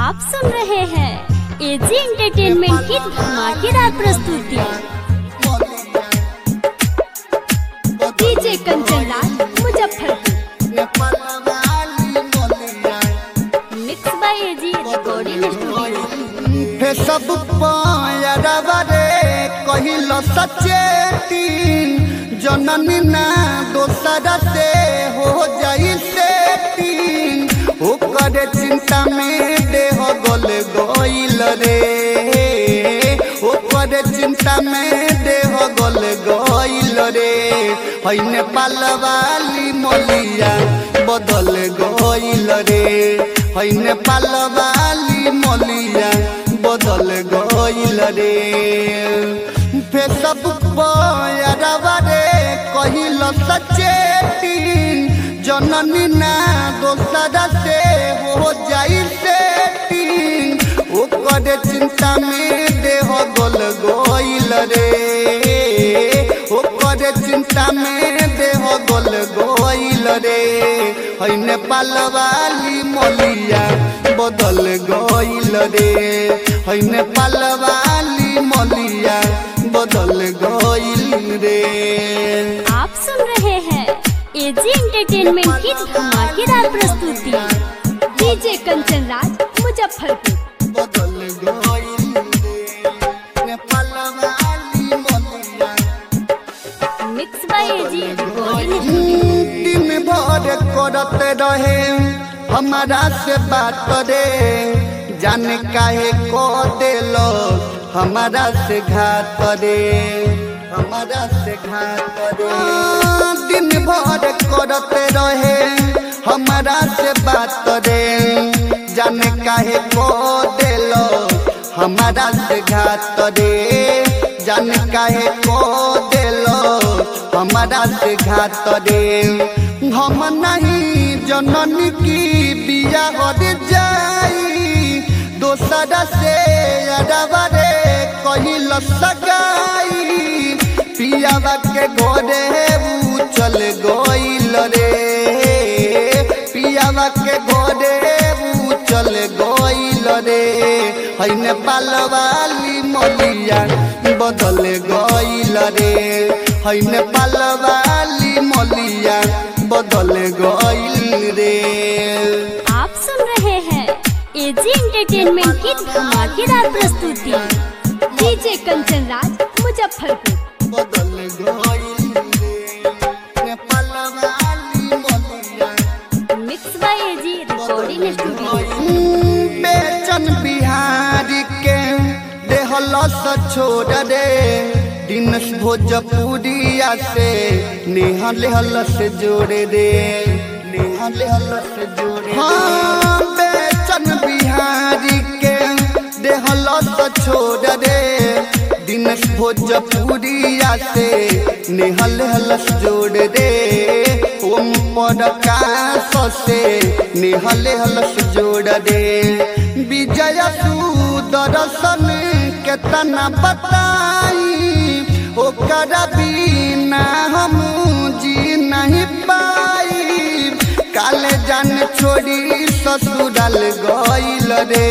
आप सुन रहे हैं एजी एंटरटेनमेंट की धमाकेदार प्रस्तुति DJ Kanchan Raj Muzaffarpur mix by AG recording studio हे सब पायरवा रे कहिल सचेती जननी ना दोसरा से हो जाई सेटिंग ओकर चिंता में देह गल गइल रे ओकर चिंता में देह गल गइल रे है नेपाल वाली मलिया बदल गइल रे है नेपाल वाली मलिया बदल गइल रे फेसबुक पर रे कहिल सचेती जननी ना दोसरा से हो जाई सेटिंग ओकर चिंता में देह गल गइल रे ओकर चिंता में देह गल गइल रे है नेपाल वाली मलिया बदल गइल रे है नेपाल वाली मलिया बदल गइल रे आप सुन रहे हैं एजी एंटरटेनमेंट की धमाकेदार प्रस्तुति डीजे कंचन राज मुजफ्फरपुर बदल गइल रे नेपाल वाली मलिया mix by AG recording studio दिन भर करते रहे हमारा से बात रे जाने काहे को देलो हमारा से घात रे हमारा से घात रे दिन भर करते रहे हमारा से बात रे जाने काहे को देलो हमारा से घात रे जाने काहे को देलो हमारा से घात रे हम नहीं जननी की बिया हर जाई दोसरा से अरबा रे कहिल सगाई पियावा के घरे ऊ चल गइल रे पियावा के घरे ऊ चल गइल रे है नेपाल वाली मलिया बदल गइल रे है नेपाल वाली मलिया बदल गइल रे आप सुन रहे हैं एजी एंटरटेनमेंट की धमाकेदार प्रस्तुति डीजे कंचन राज मुजफ्फरपुर बदल गइल रे नेपाल वाली मलिया mix by AG recording studio बेचन बिहारी के देहलस छोड़ रे दिनस भोजपुरिया से नेहल हलस जोड़े रे नेहल हलस जोड़े हाँ बेचन बिहारी के देहलस छोड़ रे दिनस भोजपुरिया से नेहल हलस जोड़ रे ओम प्रकाश से नेहल हलस जोड़ रे विजय सुदर्शन केतना बताई ओकर बिना हम जी नहीं पाई काले जान छोड़ी ससुराल गइल रे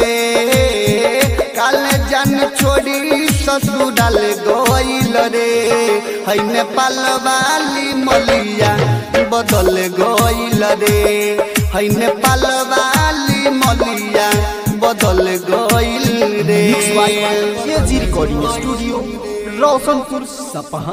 काले जान छोड़ी ससुराल गइल रे है नेपाल वाली मलिया बदल गइल रे है नेपाल वाली मलिया बदल गइल रे एजी रिकॉर्डिंग स्टूडियो रोशनपुर सपहा